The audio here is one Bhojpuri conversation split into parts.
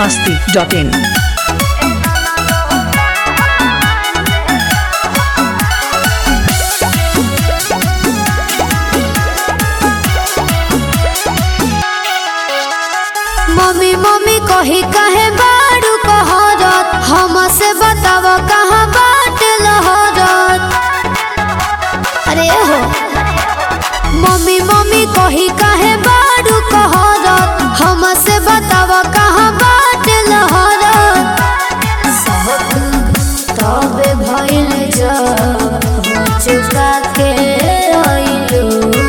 masti.in. मम्मी मम्मी कही कहे बारू कहरत हमसे बताव कहाँ बाट लहरत अरे हो मम्मी मम्मी कही कहे बारू कहरत हमसे बताव कहाँ बाट लहरत तबे भइल जब चुका के अइलू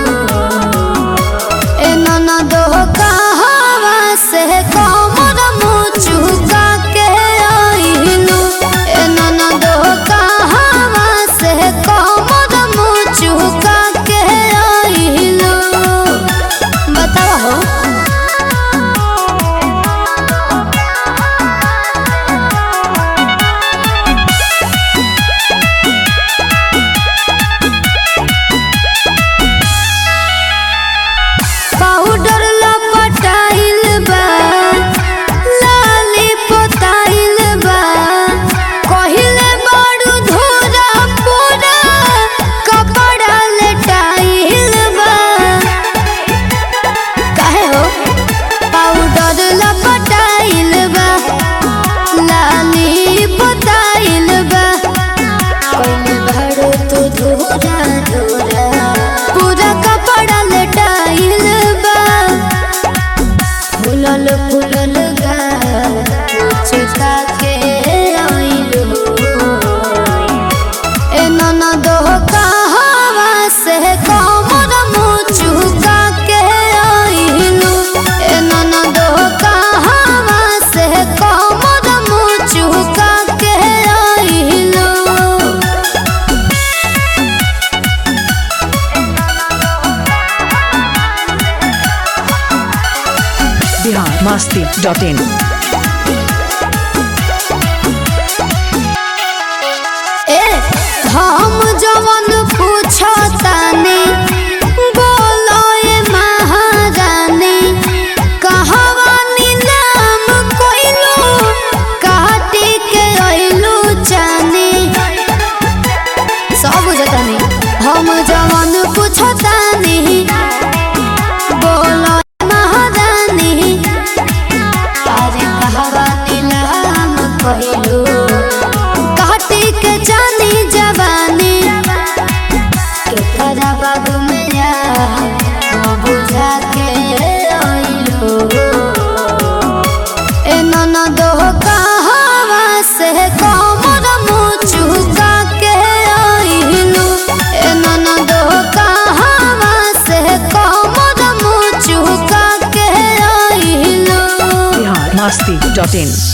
ए ननदो कहवा से कमर मुचुका के आइलू ए ननदो कहवा से कमर मुचुका के आइलू बताओ हो पाउडर लपटाइल बा लाली पोताइल बा कहिले बड़ू धोरा पूरा कपड़ा लेटाइल बा काहे हो पाउडर लपटाइल बा लाली पोताइल बा कहिले बड़ू तू धोरा धोरा पूरा कपड़ा लेटाइल बा फुलल फुलल गा चिता के आइलू ए ननदो कहवा से कमर मुचुका के आइलू ए ननदो कहवा से कमर मुचुका के आइलू Bihar masti.in. ए हम जवन पूछतानी बोलो ए महारानी कहवा नीलाम कोइलू काटी के अइलू चानी सब बुझतानी हम जवन पूछतानी बोलो ए महारानी अरे कहवा नीलाम कोइलू काटी के जानी जवानी के करा बाबू मैया वो बुझा के आइलो ए ननदो कहवा से कमर मुचुका के आइलो ए ननदो कहवा से कमर मुचुका के आइलो Bihar masti.in.